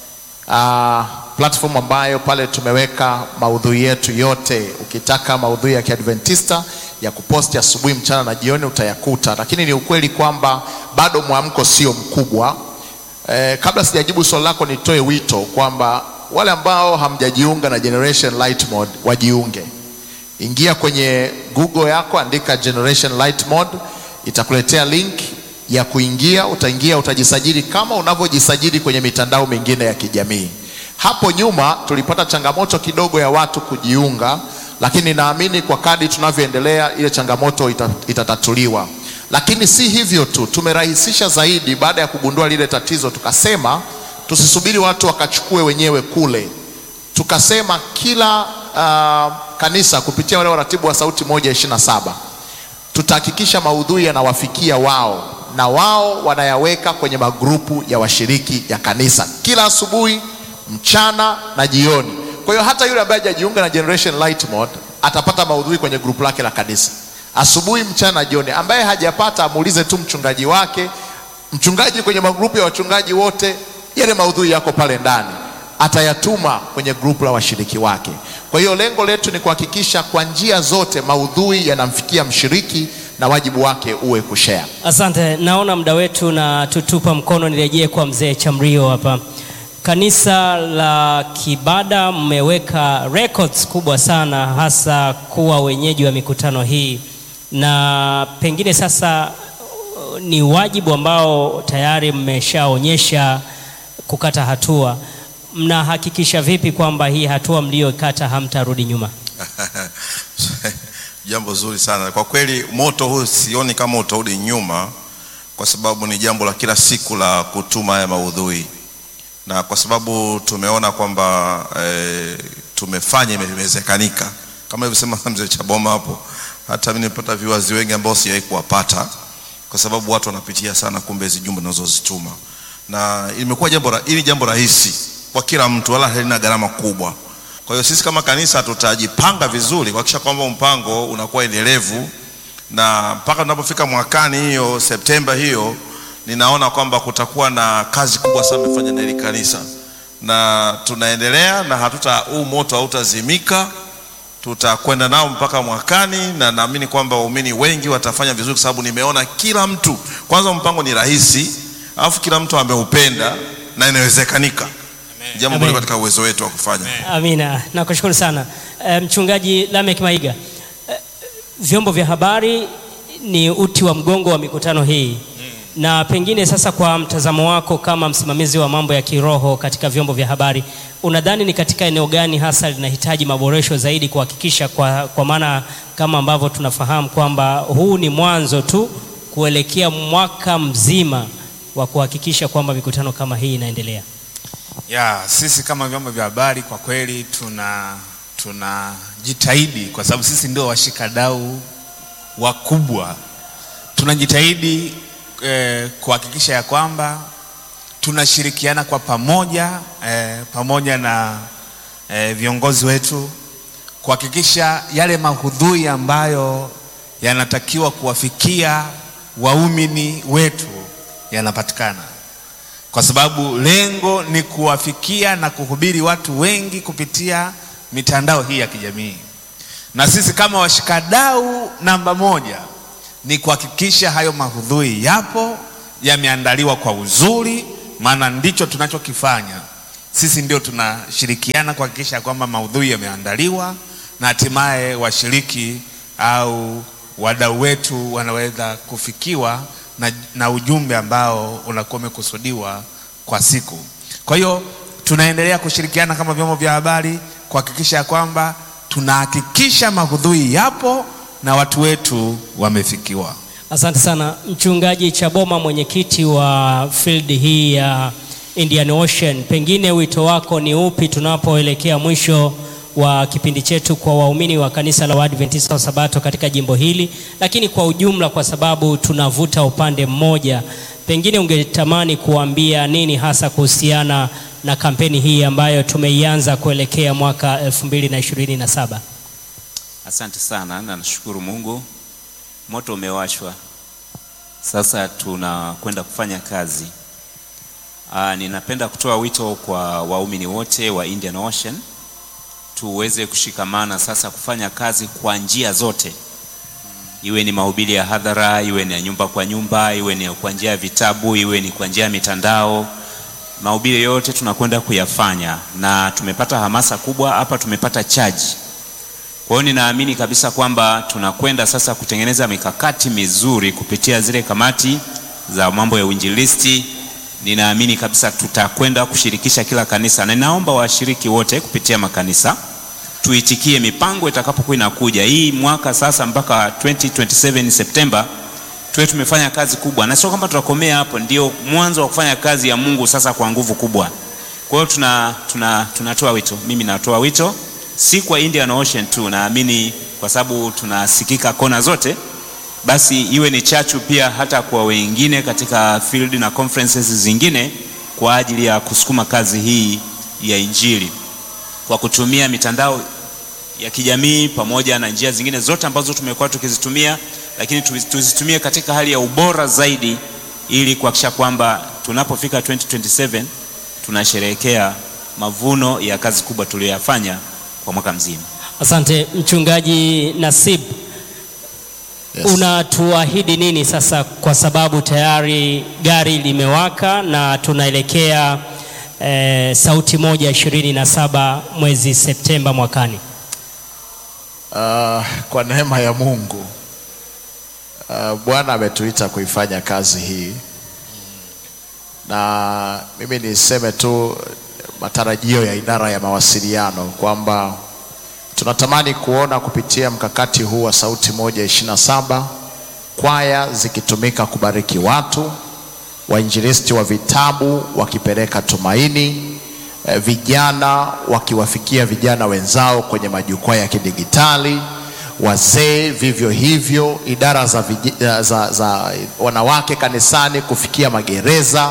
[SPEAKER 4] Uh, platform ambayo pale tumeweka maudhui yetu yote. Ukitaka maudhui ya Kiadventista ya kuposti asubuhi, mchana na jioni utayakuta, lakini ni ukweli kwamba bado mwamko sio mkubwa. Eh, kabla sijajibu swali lako nitoe wito kwamba wale ambao hamjajiunga na Generation Light Mode wajiunge. Ingia kwenye Google yako, andika Generation Light Mode, itakuletea link ya kuingia. Utaingia, utajisajili kama unavyojisajili kwenye mitandao mingine ya kijamii. Hapo nyuma tulipata changamoto kidogo ya watu kujiunga, lakini naamini kwa kadi tunavyoendelea ile changamoto ita, itatatuliwa. Lakini si hivyo tu, tumerahisisha zaidi. Baada ya kugundua lile tatizo, tukasema tusisubiri watu wakachukue wenyewe kule tukasema kila uh, kanisa kupitia wale waratibu wa sauti moja ishirini na saba tutahakikisha maudhui yanawafikia wao na wao wanayaweka kwenye magrupu ya washiriki ya kanisa kila asubuhi, mchana na jioni. Kwa hiyo hata yule ambaye hajajiunga na Generation Light Mode atapata maudhui kwenye grupu lake la kanisa asubuhi, mchana na jioni. Ambaye hajapata amuulize tu mchungaji wake. Mchungaji kwenye magrupu ya wachungaji wote, yale maudhui yako pale ndani atayatuma kwenye grupu la washiriki wake. Kwa hiyo lengo letu ni kuhakikisha kwa njia zote maudhui yanamfikia mshiriki na wajibu wake uwe kushare.
[SPEAKER 2] Asante, naona muda wetu na tutupa mkono. Nirejee kwa mzee Chamrio hapa. Kanisa la Kibada mmeweka records kubwa sana, hasa kuwa wenyeji wa mikutano hii, na pengine sasa uh, ni wajibu ambao tayari mmeshaonyesha kukata hatua. Mnahakikisha vipi kwamba hii hatua mliyokata hamtarudi nyuma?
[SPEAKER 5] Jambo zuri sana kwa kweli. Moto huu sioni kama utarudi nyuma, kwa sababu ni jambo la kila siku la kutuma haya maudhui, na kwa sababu tumeona kwamba e, tumefanya imewezekanika, kama ilivyosema mzee Chaboma hapo. Hata mimi nimepata viwazi wengi ambao sijawahi kuwapata, kwa sababu watu wanapitia sana kumbe hizi jumbe tunazozituma, na imekuwa jambo ra- hili jambo rahisi kwa kila mtu, wala halina gharama kubwa. Kwa hiyo sisi kama kanisa tutajipanga vizuri kuhakikisha kwamba mpango unakuwa endelevu, na mpaka tunapofika mwakani hiyo Septemba hiyo, ninaona kwamba kutakuwa na kazi kubwa sana tumefanya na hili kanisa, na tunaendelea na hatuta huu moto hautazimika, tutakwenda nao mpaka mwakani, na naamini kwamba waumini wengi watafanya vizuri, kwa sababu nimeona kila mtu, kwanza mpango ni rahisi, alafu kila mtu ameupenda na inawezekanika, jambo ambalo
[SPEAKER 2] Amen.
[SPEAKER 5] katika uwezo wetu wa kufanya.
[SPEAKER 2] Amina, nakushukuru sana Eh, mchungaji Lamek Maiga. Eh, Vyombo vya habari ni uti wa mgongo wa mikutano hii, na pengine sasa, kwa mtazamo wako kama msimamizi wa mambo ya kiroho katika vyombo vya habari, unadhani ni katika eneo gani hasa linahitaji maboresho zaidi kuhakikisha, kwa, kwa maana kama ambavyo tunafahamu kwamba huu ni mwanzo tu kuelekea mwaka mzima wa kuhakikisha kwamba mikutano kama hii inaendelea?
[SPEAKER 1] Ya, sisi kama vyombo vya habari kwa kweli tuna tunajitahidi kwa sababu sisi ndio washikadau wakubwa. Tunajitahidi eh, kuhakikisha ya kwamba tunashirikiana kwa pamoja eh, pamoja na eh, viongozi wetu kuhakikisha yale mahudhui ambayo yanatakiwa kuwafikia waumini wetu yanapatikana kwa sababu lengo ni kuwafikia na kuhubiri watu wengi kupitia mitandao hii ya kijamii.
[SPEAKER 3] na sisi kama washikadau namba moja ni kuhakikisha hayo maudhui yapo, yameandaliwa kwa uzuri, maana ndicho tunachokifanya sisi. Ndio tunashirikiana kuhakikisha kwamba maudhui yameandaliwa na hatimaye washiriki au wadau wetu wanaweza kufikiwa na, na ujumbe ambao unakuwa umekusudiwa kwa siku. Kwa hiyo tunaendelea kushirikiana kama vyombo vya habari kuhakikisha kwamba tunahakikisha maudhui yapo na watu wetu wamefikiwa.
[SPEAKER 2] Asante sana Mchungaji Chaboma, mwenyekiti wa field hii ya Indian Ocean, pengine wito wako ni upi tunapoelekea mwisho wa kipindi chetu kwa waumini wa kanisa la Waadventista wa Sabato katika jimbo hili, lakini kwa ujumla, kwa sababu tunavuta upande mmoja, pengine ungetamani kuambia nini hasa kuhusiana na kampeni hii ambayo tumeianza kuelekea mwaka 2027?
[SPEAKER 1] Asante sana na nashukuru Mungu, moto umewashwa, sasa tunakwenda kufanya kazi. Aa, ninapenda kutoa wito kwa waumini wote wa Indian Ocean tuweze kushikamana sasa kufanya kazi kwa njia zote, iwe ni mahubiri ya hadhara, iwe ni ya nyumba kwa nyumba, iwe ni kwa njia ya vitabu, iwe ni kwa njia ya mitandao. Mahubiri yote tunakwenda kuyafanya na tumepata hamasa kubwa hapa, tumepata chaji. Kwa hiyo ninaamini kabisa kwamba tunakwenda sasa kutengeneza mikakati mizuri kupitia zile kamati za mambo ya uinjilisti. Ninaamini kabisa tutakwenda kushirikisha kila kanisa, na ninaomba washiriki wote kupitia makanisa tuitikie mipango itakapokuwa inakuja hii mwaka sasa mpaka 2027 Septemba, tuwe tumefanya kazi kubwa, na sio kwamba tutakomea hapo, ndio mwanzo wa kufanya kazi ya Mungu sasa kwa nguvu kubwa. Kwa hiyo tuna, tuna, tunatoa wito, mimi natoa wito si kwa Indian Ocean tu, naamini kwa sababu tunasikika kona zote, basi iwe ni chachu pia hata kwa wengine katika field na conferences zingine kwa ajili ya kusukuma kazi hii ya Injili kwa kutumia mitandao ya kijamii pamoja na njia zingine zote ambazo tumekuwa tukizitumia, lakini tuzitumie katika hali ya ubora zaidi, ili kuhakikisha kwamba tunapofika 2027 tunasherehekea mavuno ya kazi kubwa tuliyoyafanya kwa mwaka mzima.
[SPEAKER 2] Asante Mchungaji Nasib,
[SPEAKER 4] Yes.
[SPEAKER 2] unatuahidi nini sasa, kwa sababu tayari gari limewaka na tunaelekea eh, sauti moja ishirini na saba mwezi Septemba mwakani?
[SPEAKER 4] Uh, kwa neema ya Mungu uh, Bwana ametuita kuifanya kazi hii, na mimi niseme tu matarajio ya idara ya mawasiliano kwamba tunatamani kuona kupitia mkakati huu wa sauti moja ishirini na saba kwaya zikitumika kubariki watu, wainjilisti wa vitabu wakipeleka tumaini, eh, vijana wakiwafikia vijana wenzao kwenye majukwaa ya kidigitali, wazee vivyo hivyo, idara za, vij- za, za wanawake kanisani kufikia magereza,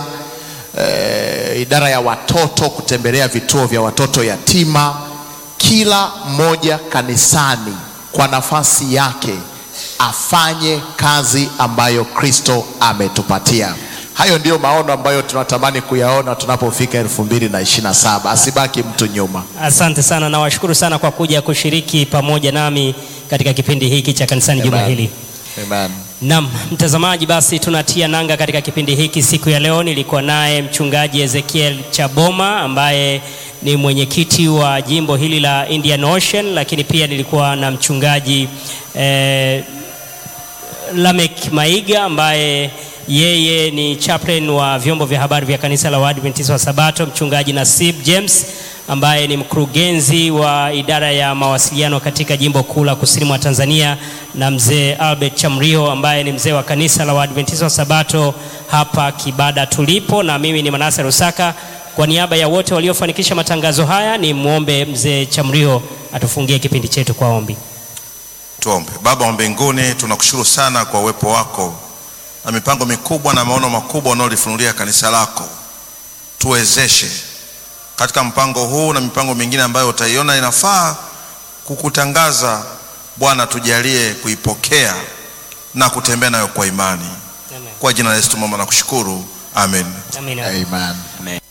[SPEAKER 4] eh, idara ya watoto kutembelea vituo vya watoto yatima, kila mmoja kanisani kwa nafasi yake afanye kazi ambayo Kristo ametupatia. Hayo ndiyo maono ambayo tunatamani kuyaona tunapofika elfu mbili na ishirini na saba. Asibaki mtu nyuma.
[SPEAKER 2] Asante sana, nawashukuru sana kwa kuja kushiriki pamoja nami katika kipindi hiki cha kanisani juma
[SPEAKER 4] Amen.
[SPEAKER 2] hili.
[SPEAKER 4] Amen.
[SPEAKER 2] Naam, mtazamaji, basi tunatia nanga katika kipindi hiki siku ya leo. Nilikuwa naye mchungaji Ezekiel Chaboma ambaye ni mwenyekiti wa jimbo hili la Indian Ocean, lakini pia nilikuwa na mchungaji eh, Lamek Maiga ambaye yeye ni chaplain wa vyombo vya habari vya kanisa la Waadventista wa Sabato, mchungaji Nasib James ambaye ni mkurugenzi wa idara ya mawasiliano katika jimbo kuu la kusini mwa Tanzania, na mzee Albert Chamriho ambaye ni mzee wa kanisa la Waadventista wa Sabato hapa Kibada tulipo, na mimi ni Manase Rusaka. Kwa niaba ya wote waliofanikisha matangazo haya, ni mwombe mzee Chamriho atufungie kipindi chetu kwa ombi.
[SPEAKER 5] Tuombe. Baba wa mbinguni, tunakushukuru sana kwa uwepo wako na mipango mikubwa na maono makubwa unaolifunulia kanisa lako. Tuwezeshe katika mpango huu na mipango mingine ambayo utaiona inafaa kukutangaza. Bwana, tujalie kuipokea na kutembea nayo kwa imani. Kwa jina la Yesu tumeomba na kushukuru, amen.
[SPEAKER 2] Amina.
[SPEAKER 4] Amen.
[SPEAKER 1] Amen.